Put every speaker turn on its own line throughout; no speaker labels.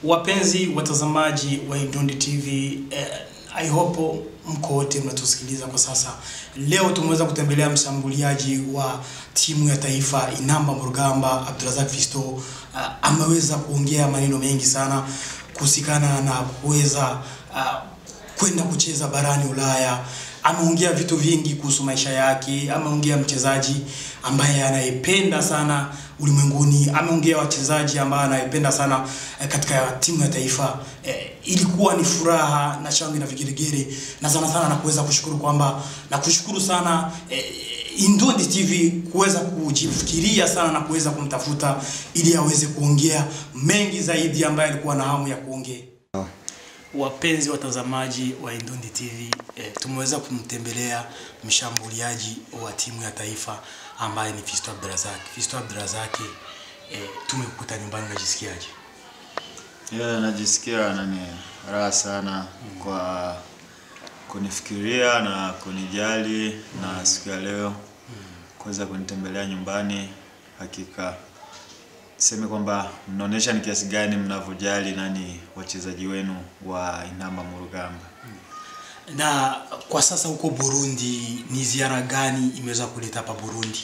Wapenzi watazamaji wa Idundi TV, eh, I hope mko wote mnatusikiliza kwa sasa. Leo tumeweza kutembelea mshambuliaji wa timu ya taifa Inamba Mrugamba, Abdurazak Fisto. Uh, ameweza kuongea maneno mengi sana kuhusikana na kuweza uh, kwenda kucheza barani Ulaya. Ameongea vitu vingi kuhusu maisha yake, ameongea mchezaji ambaye anayependa sana ulimwenguni, ameongea wachezaji ambao anayependa sana eh, katika timu ya taifa. Eh, ilikuwa ni furaha na shangwe na vigelegele, na sana sana na kuweza kushukuru kwamba na kushukuru sana eh, Indundi TV kuweza kujifikiria sana na kuweza kumtafuta ili aweze kuongea mengi zaidi ambaye alikuwa na hamu ya kuongea. Wapenzi watazamaji wa Indundi TV eh, tumeweza kumtembelea mshambuliaji wa timu ya taifa ambaye ni Fisto Abdurazak. Fisto Abdurazak, eh, tumekukuta nyumbani, unajisikiaje?
Yeah, najisikia nani raha sana kwa kunifikiria na kunijali na siku ya leo kuweza kunitembelea nyumbani. Hakika seme kwamba mnaonyesha ni kiasi gani mnavyojali nani wachezaji wenu wa Inamba Murugamba.
Na kwa sasa huko Burundi, ni ziara gani imeweza kuleta hapa Burundi?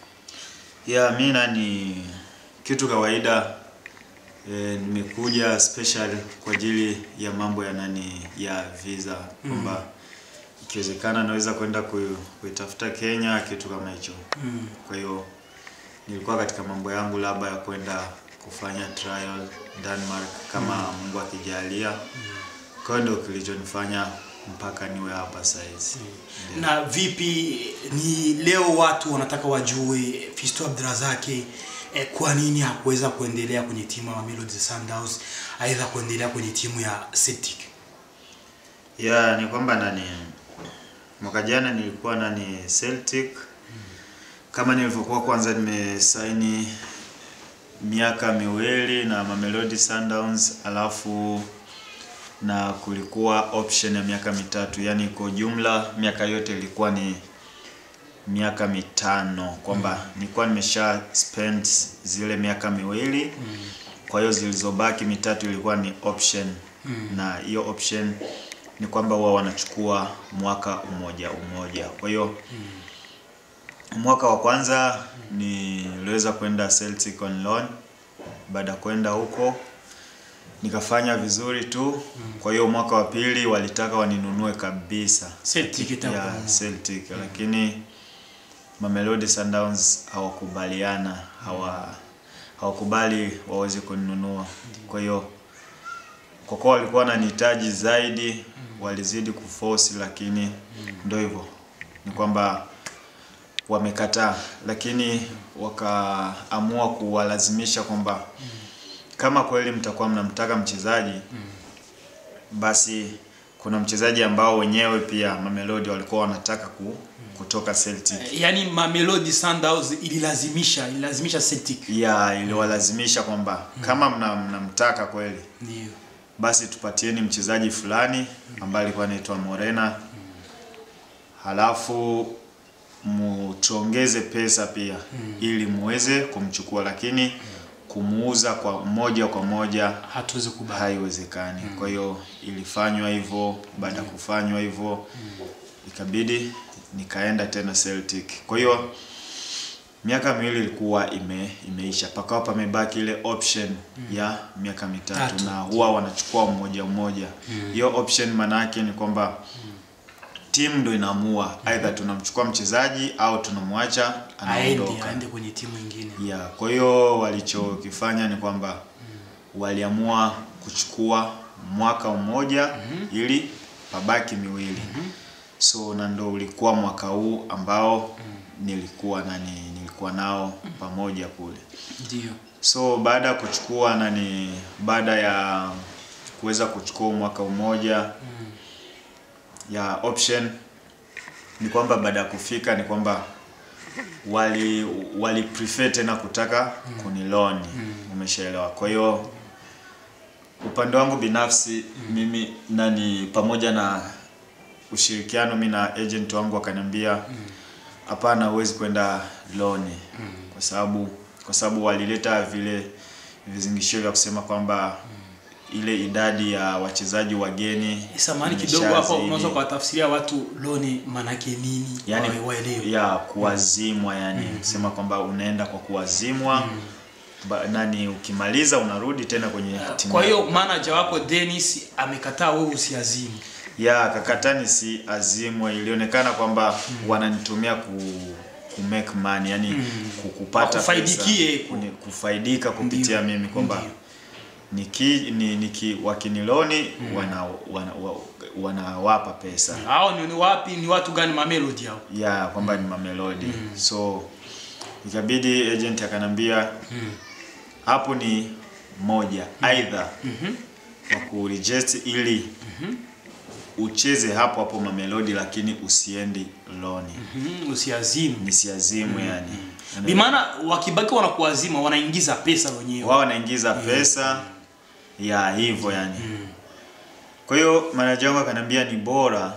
Ya mi nani kitu kawaida eh, nimekuja special kwa ajili ya mambo ya nani ya visa kwamba ikiwezekana naweza kwenda ku- kuitafuta Kenya kitu kama hicho.
Mm.
Kwa hiyo nilikuwa katika mambo yangu labda ya kwenda kufanya trial Denmark kama Mungu akijalia. Kwa hiyo ndio kilichonifanya mpaka niwe hapa saizi. Ndio.
Na vipi, ni leo watu wanataka wajue Fisto Abdurazak eh, kwa nini hakuweza kuendelea kwenye timu ya Mamelodi Sundowns aidha kuendelea kwenye timu ya Celtic?
Ya, ni kwamba nani mwaka jana nilikuwa nani Celtic kama nilivyokuwa kwanza nimesaini miaka miwili na Mamelodi Sundowns alafu na kulikuwa option ya miaka mitatu, yani kwa jumla miaka yote ilikuwa ni miaka mitano, kwamba nilikuwa nimesha spend zile miaka miwili kwa hiyo zilizobaki mitatu ilikuwa ni option na hiyo option ni kwamba wao wanachukua mwaka umoja umoja. Kwa hiyo mwaka wa kwanza niliweza kwenda Celtic on loan. Baada ya kwenda huko nikafanya vizuri tu. Kwa hiyo mwaka wa pili walitaka waninunue kabisa
Celtic itaka
ya
kununua.
Celtic, lakini Mamelodi Sundowns hawakubaliana, hawa hawakubali waweze kuninunua. Kwa hiyo kwa kuwa walikuwa wananihitaji zaidi, walizidi kuforce, lakini ndio hivyo, ni kwamba wamekataa, lakini wakaamua kuwalazimisha kwamba kama kweli mtakuwa mnamtaka mchezaji basi kuna mchezaji ambao wenyewe pia Mamelodi walikuwa wanataka ku, kutoka Celtic
Yaani Mamelodi Sundowns ililazimisha ililazimisha Celtic.
ya iliwalazimisha kwamba kama mna- mnamtaka kweli
Ndio.
basi tupatieni mchezaji fulani ambaye alikuwa anaitwa Morena, halafu mutuongeze pesa pia ili muweze kumchukua, lakini kumuuza kwa moja kwa moja
Hatuwezi kubali.
haiwezekani. Kwa hiyo ilifanywa hivyo. Baada ya kufanywa hivyo, ikabidi nikaenda tena Celtic. Kwa hiyo miaka miwili ilikuwa ime, imeisha, pakawa pamebaki ile option ya miaka mitatu
Tatu.
na huwa wanachukua mmoja mmoja. Hiyo option maana yake ni kwamba timu ndo inaamua aidha tunamchukua mchezaji au tunamwacha
Aende
anaondoka.
aende kwenye timu nyingine.
Ya, kwa hiyo walichokifanya ni kwamba waliamua kuchukua mwaka mmoja ili pabaki miwili. So na ndo ulikuwa mwaka huu ambao nilikuwa nani nilikuwa nao pamoja kule.
Ndio.
So baada ya kuchukua nani baada ya kuweza kuchukua mwaka mmoja ya option ni kwamba baada ya kufika ni kwamba wali wali prefer tena kutaka kuniloni umeshaelewa kwa hiyo upande wangu binafsi mimi nani pamoja na ushirikiano mi na agent wangu akaniambia hapana huwezi kwenda loni kwa sababu kwa sababu walileta vile vizingishio vya kusema kwamba ile idadi ya wachezaji wageni
Samahani kidogo hapo,
imeshazidi.
unaweza kuwatafsiria watu loni manake nini,
yani
wawe- waelewe.
ya kuwazimwa yani kusema kwamba unaenda kwa kuwazimwa ba, nani ukimaliza unarudi tena kwenye timu
Kwa hiyo
yako.
manager wako Dennis amekataa wewe usiazimu.
ya kakatani si azimwe ilionekana kwamba wananitumia ku ku make money yani ku- kupata
Wakufaidikie.
pesa, kuni- kufaidika kupitia
Ndio,
mimi kwamba
ndio.
niki ni, niki wakiniloni wana, wana, wa- wanawapa pesa
Hao ni, ni wapi ni watu gani Mamelodi hao?
ya kwamba ni mamelodi so ikabidi agent akanambia hapo ni moja aidha wa kureject ili ucheze hapo hapo mamelodi lakini usiendi loni
Mhm, usiazimu.
nisiazimu yani
Bi maana wakibaki wanakuazima wanaingiza pesa wenyewe.
wao wanaingiza pesa ya hivyo yani kwa hiyo manager wangu akaniambia ni bora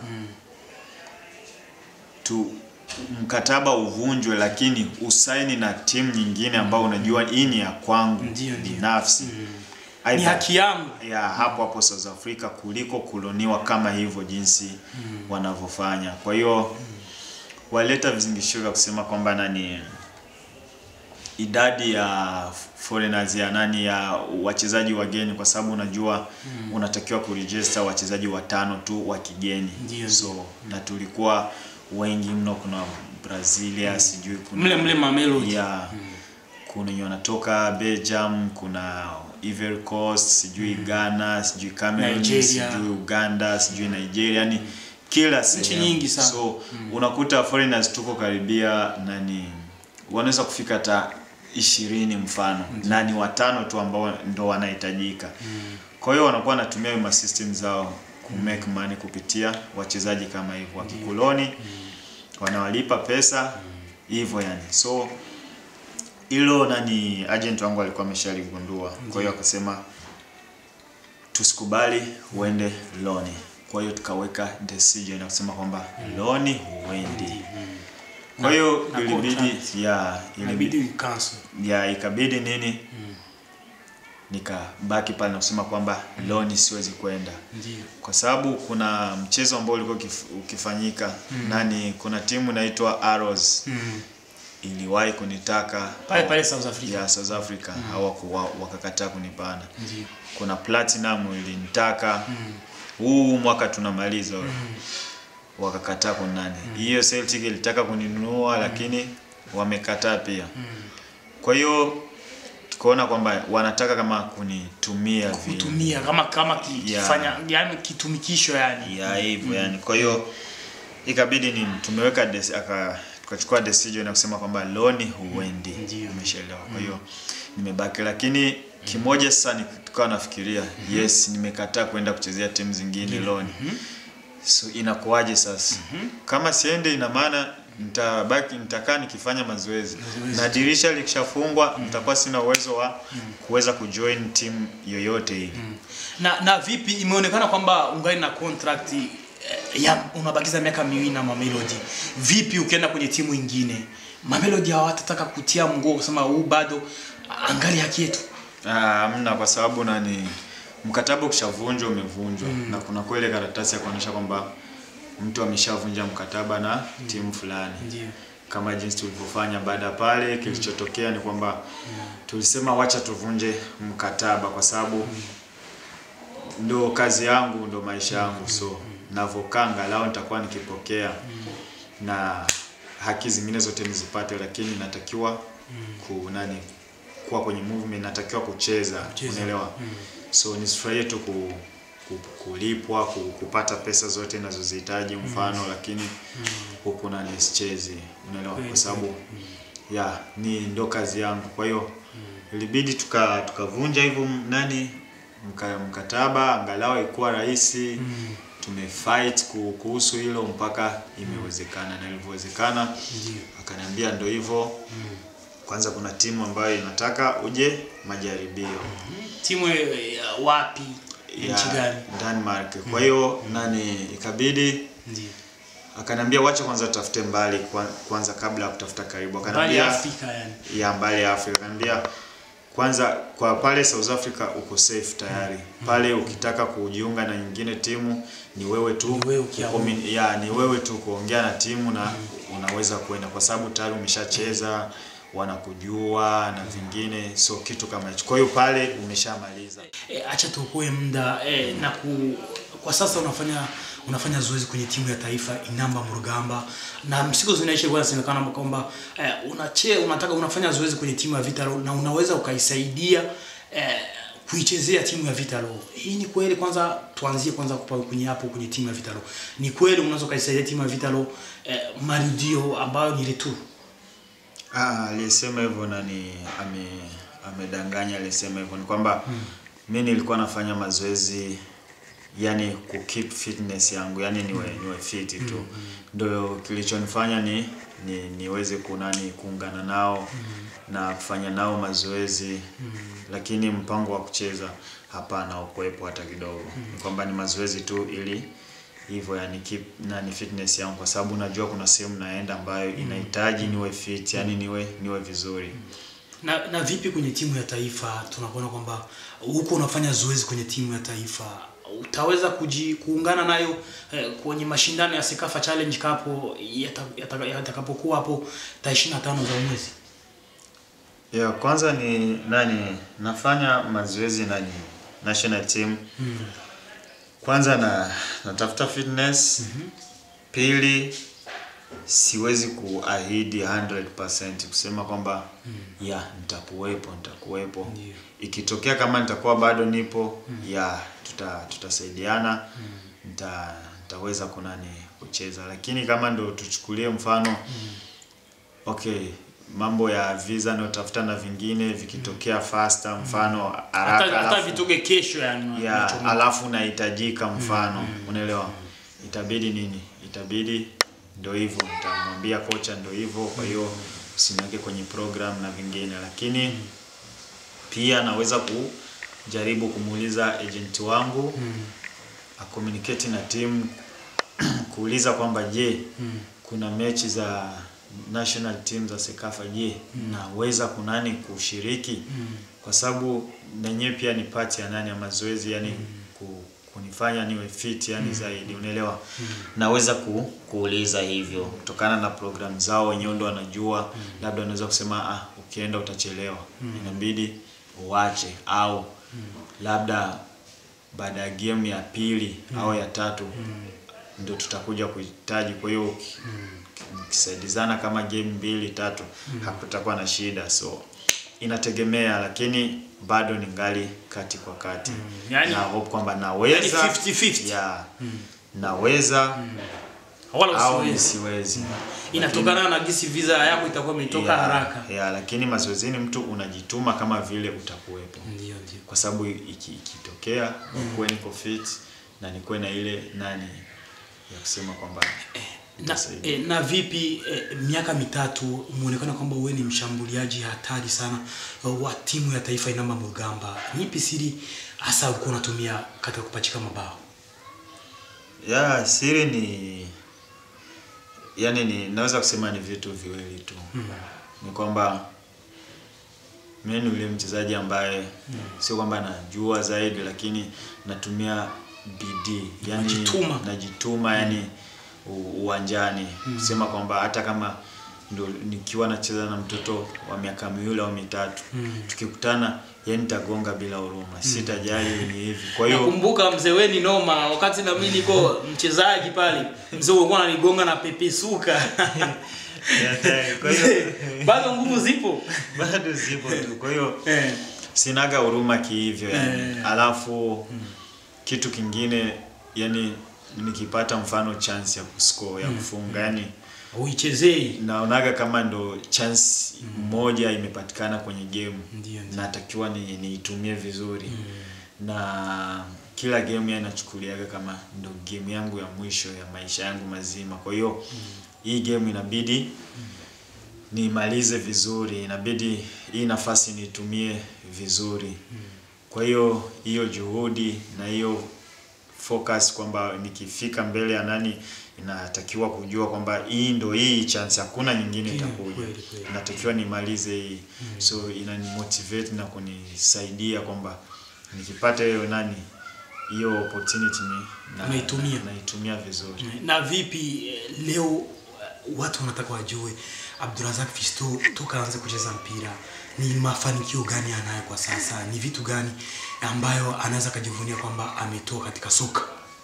tu mkataba uvunjwe lakini usaini na timu nyingine ambao unajua hii ni ya kwangu
Ndio, ndio.
binafsi
Ni
Aidha-
haki yangu.
ya hapo hapo South Africa kuliko kuloniwa kama hivyo jinsi wanavyofanya. Kwa hiyo waleta vizingishio vya kusema kwamba nani idadi ya foreigners ya nani ya wachezaji wageni, kwa sababu unajua unatakiwa kuregister wachezaji watano tu wa kigeni
Ndio,
so na tulikuwa wengi mno, kuna Brazilia sijui kuna
Mle mle Mamelodi.
ya kuna wenye wanatoka Belgium, kuna Ivory Coast, sijui Ghana, sijui Cameroon,
Nigeria.
sijui Uganda, sijui Nigeria, yani kila sehemu.
nyingi sana.
So unakuta foreigners tuko karibia nani wanaweza kufika hata ishirini mfano na ni watano tu ambao ndo wanahitajika. Kwa hiyo wanakuwa wanatumia ma system zao ku make money kupitia wachezaji kama hivyo wakikoloni wanawalipa pesa hivyo yani. So hilo nani agent wangu alikuwa ameshaligundua. Kwa hiyo akasema tusikubali uende loni. Kwa hiyo tukaweka decision na kusema kwamba loni huendi. Kwa hiyo
na
ilibidi
contract.
ya ilibidi
Inabidi cancel.
ya ikabidi nini nikabaki pale na kusema kwamba loni siwezi kwenda
Ndio.
kwa sababu kuna mchezo ambao ulikuwa ukif- ukifanyika nani kuna timu inaitwa Arrows
Mm.
iliwahi kunitaka
Pale pale South Africa.
ya South Africa hawaku- wa- wakakataa kunipana
Ndio.
kuna Platinum ilinitaka huu mwaka tunamaliza wakakataa kunani hiyo Celtic ilitaka kuninunua lakini wamekataa pia kwa hiyo tukaona kwamba wanataka kama kunitumia vile
Kutumia kama kama ki-
Yeah.
kifanya yani kitumikisho yani.
ya hivyo yani kwa hiyo ikabidi ni tumeweka des, aka tukachukua decision ya kusema kwamba loni huendi
Ndio.
umeshaelewa kwa hiyo nimebaki lakini kimoja sasa ni- tukawa nafikiria yes nimekataa kwenda kuchezea timu zingine loni so inakuwaje sasa kama siende ina maana nitabaki nitakaa nikifanya mazoezi na dirisha likishafungwa nitakuwa sina uwezo wa kuweza kujoin timu yoyote ile
Na na vipi imeonekana kwamba ungali na contract eh, ya unabakiza miaka miwili na Mamelodi. Vipi ukienda kwenye timu ingine? Mamelodi hawatataka kutia mguu kusema huu bado angali haki yetu.
Ah, Hamna, kwa sababu nani, mkataba ukishavunjwa umevunjwa, na kuna kweli karatasi ya kuonyesha kwamba mtu ameshavunja mkataba na timu fulani,
Ndio.
kama jinsi tulivyofanya. Baada ya pale, kilichotokea ni kwamba tulisema wacha tuvunje mkataba, kwa sababu ndo kazi yangu, ndo maisha yangu, so navokaa angalau nitakuwa nikipokea na haki zingine zote nizipate, lakini natakiwa ku nani kuwa kwenye movement, natakiwa kucheza,
Kucheza.
unaelewa? So nisifurahie tu ku, ku, kulipwa ku, kupata pesa zote ninazozihitaji mfano, lakini huku nani sichezi, unaelewa? Kwa sababu ya ni ndo kazi yangu, kwa hiyo ilibidi tuka tukavunja hivyo m- nani mka, mkataba angalau ikuwa rahisi tumefight ku- kuhusu hilo mpaka imewezekana na ilivyowezekana
Ndio.
akaniambia ndo hivyo kwanza kuna timu ambayo inataka uje majaribio
Timu eh, ya wapi? Nchi
ya
gani?
Denmark kwa hiyo nani ikabidi
Ndio.
akaniambia wacha kwanza tutafute mbali kwa- kwanza kabla ya kutafuta karibu
Mbali
akaniambia
ya Afrika yani.
ya mbali ya Afrika akaniambia kwanza kwa pale South Africa uko safe tayari. Pale ukitaka kujiunga na nyingine timu ni wewe tu
Ni wewe ukiamua.
kukomi- ya, ni wewe tu kuongea na timu na unaweza kwenda kwa sababu tayari umeshacheza wanakujua na vingine, so kitu kama hicho. Kwa hiyo pale umeshamaliza.
E, acha tuokoe muda e, na ku, kwa sasa unafanya unafanya zoezi kwenye timu ya taifa Inamba Murugamba na siku zinaisha kwa inasemekana kwamba e, unache unataka unafanya zoezi kwenye timu ya Vitalo na unaweza ukaisaidia e, kuichezea timu ya Vitalo. Hii ni kweli? Kwanza tuanzie kwanza kwa kwenye hapo kwenye timu ya Vitalo. Ni kweli unaweza ukaisaidia timu ya Vitalo e, marudio ambayo ni retour?
Ah, aliyesema hivyo nani ame amedanganya. Aliyesema hivyo ni kwamba mi nilikuwa nafanya mazoezi yani ku keep fitness yangu yani niwe niwe fit tu ndio kilichonifanya ni, ni niweze kunani kuungana nao na kufanya nao mazoezi lakini mpango wa kucheza hapana ukuwepo hata kidogo ni kwamba ni mazoezi tu ili hivyo yani keep nani fitness yangu kwa sababu najua kuna sehemu naenda ambayo inahitaji niwe fit yani niwe niwe vizuri
Na, na vipi kwenye timu ya taifa tunakuona kwamba huko unafanya zoezi kwenye timu ya taifa utaweza kuji, kuungana nayo eh, kwenye mashindano ya Sekafa Challenge Cup yata- yata- yatakapokuwa hapo tarehe 25 za mwezi.
ya kwanza ni nani nafanya mazoezi nani national team kwanza na natafuta fitness pili siwezi kuahidi 100% kusema kwamba ya nitakuwepo nitakuwepo
Ndiyo.
ikitokea kama nitakuwa bado nipo ya tuta tutasaidiana nita nitaweza kunani kucheza lakini kama ndo tuchukulie mfano okay mambo ya visa nayotafuta na vingine vikitokea faster mfano haraka
Hata, hata
alafu-
vitoke kesho yani.
ya
unachomeka.
alafu unahitajika mfano unaelewa itabidi nini itabidi ndo hivyo nitamwambia kocha ndo hivyo kwa hiyo usiniweke kwenye program na vingine lakini pia naweza kujaribu kumuuliza agent wangu acommunicate na timu kuuliza kwamba je kuna mechi za national team za Sekafa je naweza kunani kushiriki kwa sababu nenyewe pia ni part ya nani ya mazoezi yani ku, kunifanya niwe fit yani zaidi unaelewa naweza ku, kuuliza hivyo kutokana na program zao wenyewe ndo wanajua labda wanaweza kusema ah ukienda utachelewa inabidi uache au labda baada ya game ya pili au ya tatu ndio tutakuja kuhitaji. Kwa hiyo uki- mkisaidizana kama game mbili tatu hakutakuwa na shida, so inategemea, lakini bado ni ngali kati kwa kati
Yani-
na hope kwamba naweza
yani 50-50.
yeah, naweza
Wala
au
usiwezi.
nisiwezi
Inatokana na gisi visa yako itakuwa imetoka
yeah,
haraka.
yeah, lakini mazoezini mtu unajituma kama vile utakuwepo
Ndio ndio.
kwa sababu iki- ikitokea nikuwe niko fit na nikuwe na ile nani ya kusema kwamba
na,
itasaidia.
e, na vipi e, miaka mitatu umeonekana kwamba wewe ni mshambuliaji hatari sana uh, wa timu ya taifa Inamba Mugamba. Nipi siri hasa ulikuwa unatumia katika kupachika mabao?
ya siri ni yani ni naweza kusema ni vitu viwili tu ni kwamba mimi ni yule mchezaji ambaye sio kwamba najua zaidi lakini natumia bidii yani
Unajituma.
najituma yani u- uwanjani kusema kwamba hata kama ndo nikiwa nacheza na mtoto wa miaka miwili au mitatu tukikutana yani nitagonga bila huruma sitajali ni hivi kwa hiyo
Nakumbuka mzee wewe ni noma, wakati na mimi niko mchezaji pale, mzee ulikuwa ananigonga na pepe suka.
kwa hiyo
Bado nguvu zipo.
bado zipo tu kwa hiyo
Eh.
sinaga huruma kihivyo yani.
Eh.
Alafu kitu kingine yani nikipata mfano chance ya kuscore ya kufunga yani
Uichezei.
naonaga kama ndo chance moja imepatikana kwenye game
Ndio, ndio.
natakiwa ni niitumie vizuri na kila game ya nachukuliaga kama ndo game yangu ya mwisho ya maisha yangu mazima kwa hiyo hii game inabidi niimalize vizuri inabidi hii nafasi niitumie vizuri kwa hiyo hiyo juhudi na hiyo focus kwamba nikifika mbele ya nani inatakiwa kujua kwamba hii ndo hii chance, hakuna nyingine
Kweli,
itakuja,
kweli, kweli.
inatakiwa nimalize hii so inanimotivate na kunisaidia kwamba nikipata hiyo nani hiyo opportunity ni na,
Unaitumia.
naitumia vizuri.
na vipi eh, leo eh, watu wanataka wajue Abdurazak Fisto toka aanze kucheza mpira ni mafanikio gani anayo kwa sasa, ni vitu gani ambayo anaweza kujivunia kwamba ametoa katika soka?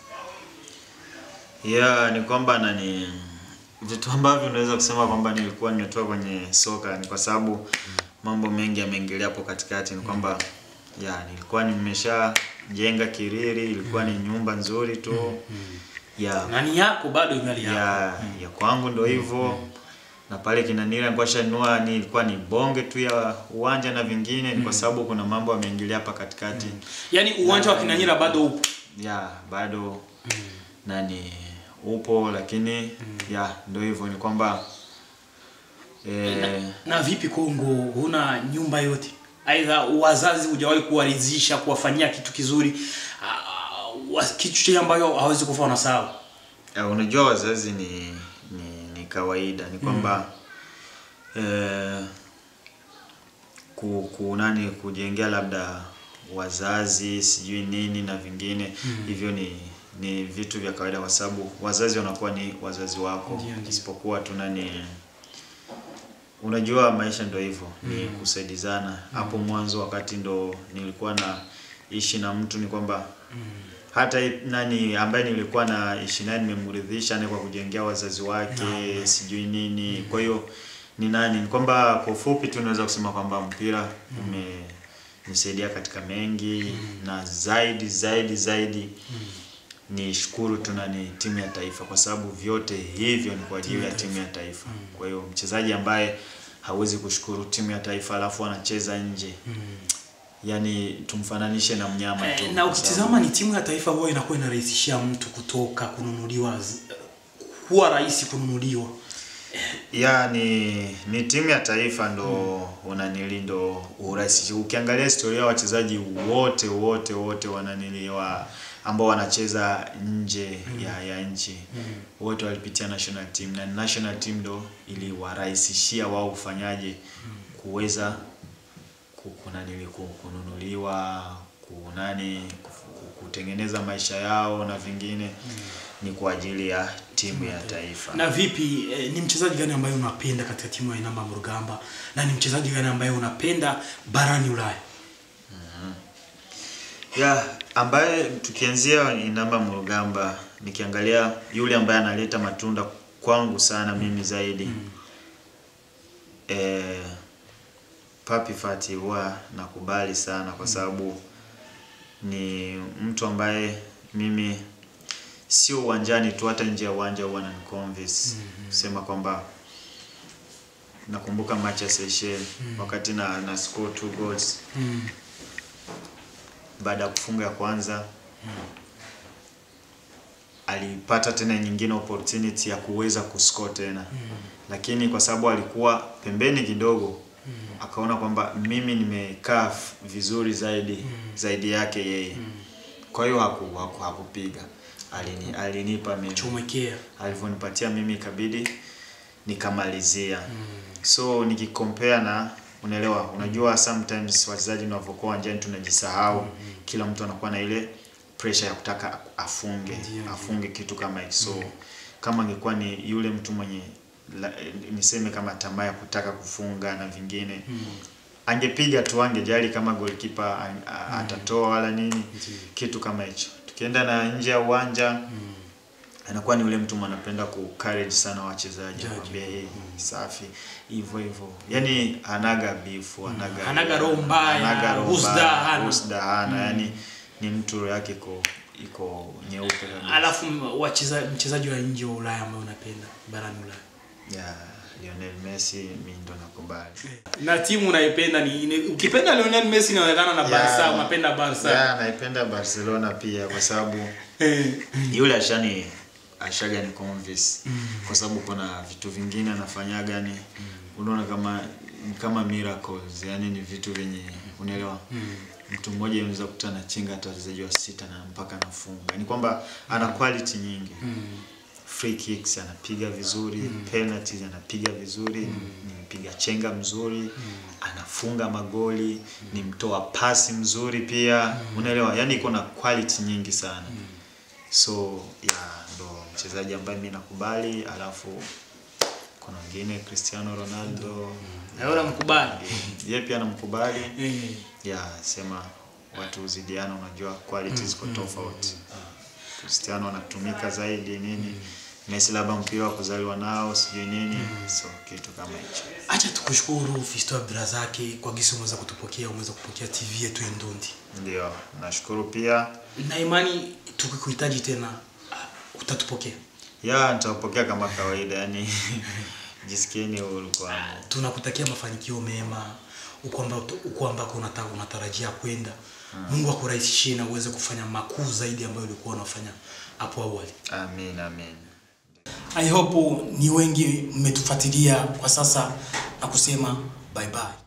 Yeah, ni kwamba nani vitu ambavyo unaweza kusema kwamba nilikuwa nimetoka kwenye soka ni kwa sababu mambo mengi yameingilia hapo katikati. Ni kwamba ya nilikuwa nimeshajenga kiriri, ilikuwa ni nyumba nzuri tu ya
Nani yako bado ingali yako.
ya ya kwangu ndo hivyo na pale kinanila nilikuwa shanua ni ilikuwa ni bonge tu ya uwanja na vingine ni kwa sababu kuna mambo yameingilia hapa katikati
Yaani uwanja wa Kinanyira bado upo.
ya bado nani upo lakini ya ndo hivyo ni kwamba eh,
Na vipi Kongo, huna nyumba yote? Aidha wazazi hujawahi kuwaridhisha, kuwafanyia kitu kizuri, ah, wa- kitu chenye ambayo hawezi kufa wanasahau.
ya, unajua wazazi ni ni, ni kawaida ni kwamba eh, ku, ku nani kujengea labda wazazi sijui nini na vingine hivyo ni ni vitu vya kawaida kwa sababu wazazi wanakuwa ni wazazi wako
Ndio, ndio.
isipokuwa tu nani unajua maisha ndo hivyo ni kusaidizana hapo mwanzo wakati ndo nilikuwa na ishi na mtu ni kwamba hata i- nani ambaye nilikuwa na ishi naye nimemridhisha ni kwa kujengea wazazi wake sijui nini kwa hiyo ni nani ni kwamba kwa ufupi tu naweza kusema kwamba mpira umenisaidia katika mengi na zaidi zaidi zaidi ni shukuru tu nani timu ya taifa kwa sababu vyote hivyo ni kwa ajili ya timu ya taifa kwa hiyo mchezaji ambaye hawezi kushukuru timu ya taifa alafu anacheza nje yani tumfananishe na mnyama tu
Eh, na
kwa
ukitizama ni timu ya taifa ambayo inakuwa inarahisishia mtu kutoka kununuliwa, zi- kuwa rahisi kununuliwa.
ya ni ni timu ya taifa ndo unanili ndo urahisi. Ukiangalia historia ya wachezaji wote wote wote wananiliwa ambao wanacheza nje ya, ya nchi wote walipitia national team na national team ndo iliwarahisishia wao kufanyaje kuweza ku- kunanili ku- kununuliwa kunani ku- kutengeneza maisha yao na vingine ni kwa ajili ya timu ya taifa.
Na vipi eh, ni mchezaji gani ambaye unapenda katika timu ya Inamba Mrugamba na ni mchezaji gani ambaye unapenda barani Ulaya?
ya ambaye tukianzia Inamba Mrugamba, nikiangalia yule ambaye analeta matunda kwangu sana mimi zaidi eh, Papi Fati huwa nakubali sana kwa sababu ni mtu ambaye mimi sio uwanjani tu, hata nje ya uwanja huwa ananiconvince kusema kwamba nakumbuka match ya Seychelles wakati na, na score two goals baada ya kufunga ya kwanza alipata tena nyingine opportunity ya kuweza kuscore tena lakini kwa sababu alikuwa pembeni kidogo akaona kwamba mimi nimekaa f- vizuri zaidi zaidi yake yeye kwa hiyo haku, haku, hakupiga Alini, alinipa mimi
Chomekea.
alivyonipatia mimi ikabidi nikamalizia so nikikompare na unaelewa unajua sometimes wachezaji wanavyokuwa uwanjani tunajisahau kila mtu anakuwa na ile pressure ya kutaka afunge
Ndio,
afunge kitu kama hicho so kama angekuwa ni yule mtu mwenye la, niseme kama tamaa ya kutaka kufunga na vingine angepiga tu angejali kama goalkeeper a- a- atatoa wala nini kitu kama hicho tukienda na nje ya uwanja anakuwa ni yule mtu anapenda ku encourage sana wachezaji
Jaji.
akwambia hey, safi hivyo hivyo yani anaga bifu anaga
Hanaga roho mbaya,
hanaga roho
husda
mbaya,
hana.
husda hana yani ni mtu roho yake iko iko nyeupe kabisa
Alafu m- wacheza mchezaji wa nje wa Ulaya ambaye unapenda barani Ulaya.
ya Lionel Messi mimi ndo nakubali
Na timu unaipenda ni, ni ukipenda Lionel Messi inaonekana na Barca,
Ya.
unapenda Barca.
ya naipenda Barcelona pia kwa sababu
Eh,
yule ashani ashaga ni convince kwa sababu kuna vitu vingine anafanyaga ni unaona kama ni kama miracles yani ni vitu vyenye unaelewa mtu mmoja unaweza kukuta anachinga hata wachezaji wa sita na mpaka anafunga ni kwamba ana quality nyingi free kicks anapiga vizuri penalties anapiga vizuri ni mpiga chenga mzuri anafunga magoli ni mtoa pasi mzuri pia unaelewa yani iko na quality nyingi sana so ya ndo mchezaji ambaye mi nakubali alafu kuna wengine Cristiano Ronaldo
naona mkubali
yeye pia namkubali
eh.
ya sema watu huzidiana unajua quality ziko tofauti Cristiano anatumika zaidi nini Messi labda mpira wa kuzaliwa nao sijui nini so kitu kama hicho
acha tukushukuru Fisto Abdurazaki kwa gisi umeweza kutupokea umeweza kupokea TV yetu ya Ndundi
ndio nashukuru pia
na imani tukikuhitaji tena ah, utatupokea
ya nitawapokea kama kawaida yani jisikieni huru kwangu
tunakutakia mafanikio mema uko amba- uko ambako unata- unatarajia kwenda Mungu akurahisishie na uweze kufanya makuu zaidi ambayo ulikuwa unafanya hapo awali
amin amin
I hope ni wengi mmetufuatilia kwa sasa na kusema bye bye